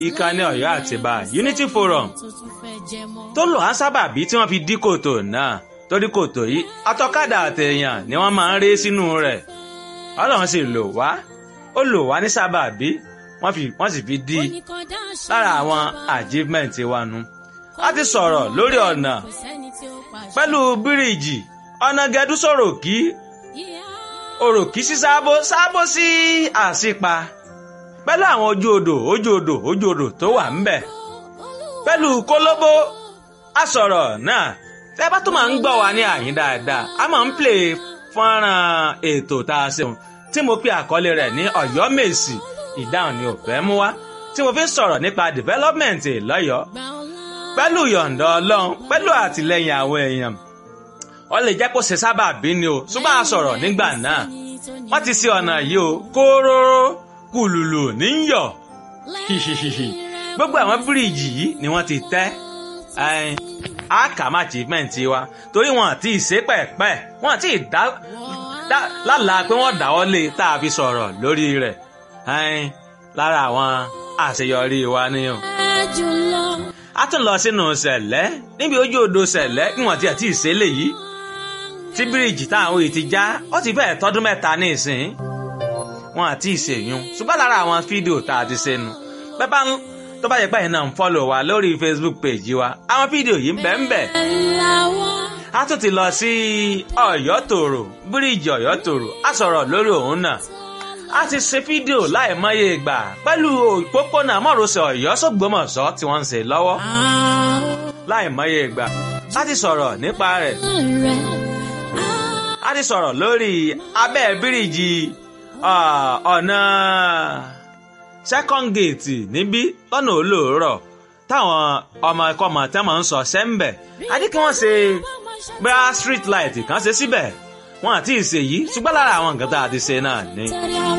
ìkànnì Ọ̀yọ́ Àtìbà Unity Forum tó lò á sábàbí tí wọ́n fi dí kòtò náà torí kòtò yìí atọ́kadà àtẹ̀yàn ni wọ́n máa ń ré sínú rẹ̀ Ọlọ́run sì lò wá ó lò wá ní sábàbí wọ́n fi wọ́n sì fi dí lára àwọn achievement wa nu a ti sọ̀rọ̀ lórí ọ̀nà pẹ̀lú bíríìjì ọ̀nà gẹ̀dú sọ̀rọ̀ kí òròkì sí sábó sábó sí àsìpa pẹ̀lú àwọn ojú odò ojú odò ojú odò tó wà ńbẹ̀ pẹ̀lú kólóbó a sọ̀rọ̀ náà tẹ́ bá tó máa ń gbọ́ wa ní àyín dáadáa a máa ń play fọ́nrán ètò tá a ṣeun tí mo pe àkọlé rẹ̀ ní Ọ̀yọ́ Mèsì ìdáhùn ni ò fẹ́ mú wá tí mo fi ń sọ̀rọ̀ nípa development lọ́yọ̀ọ́ pẹ̀lú yọ̀ǹda Ọlọ́run pẹ̀lú àtìlẹ́yìn àwọn èèyàn ó lè jẹ́ kó ṣe sábà bí ni o ṣùgbọ́n a sọ̀rọ̀ nígbà náà wọ́n ti ṣe ọ̀nà yìí o kóróró kùlùlù níyọ̀ hihihihi gbogbo àwọn bíríìjì yìí ni wọ́n ti tẹ́ àkàmà achievement wa torí wọn àti ìṣe pẹ̀pẹ́ wọn àti ìdá lálàá pé wọ́n dáwọ́ lé tá a fi sọ̀rọ̀ lórí rẹ̀ lára àwọn àṣeyọrí wa ni o. a tún lọ sínú ṣẹ̀lẹ́ níbi ojú odò ṣẹ̀lẹ́ níwọ̀n tí àti ìṣẹ̀lẹ̀ yìí tí bíríìjì táwọn òye ti já ó ti fẹ́ẹ̀ tọ́dún mẹ́ta ní ìsìn wọn àti ìṣèyún ṣùgbọ́n lára àwọn fídíò tá a ti ṣe nu bẹ́ẹ̀ bá ń tó bá yẹ pé ẹ̀yin náà ń fọ́lọ̀ wa lórí Facebook page wa àwọn fídíò yìí ń bẹ ń bẹ. a tún ti lọ sí Ọ̀yọ́ tòrò bíríìjì Ọ̀yọ́ tòrò a sọ̀rọ̀ lórí òun náà a ti ṣe fídíò láìmọye ìgbà pẹ̀lú òpópónà mọ́rọ̀sẹ̀ Ọ̀yọ́ sọ́gbọ́mọ̀sọ́ tí wọ́n ń ṣe lọ́wọ́ láìmọye ìgbà a ti sọ̀rọ̀ nípa rẹ̀ a ti sọ̀rọ̀ lórí abẹ́ bíríìjì ọ̀nà second gate níbí lọ́nà olóòrọ̀ táwọn ọmọ ẹ̀kọ́ ọmọ tẹ́ máa ń sọ sẹ́ńbẹ̀ adé kí wọ́n ṣe bá street light kan ṣe síbẹ̀ wọn àti ìṣèyí ṣùgbọ́n lára àwọn nǹkan tá a ti ṣe náà ni.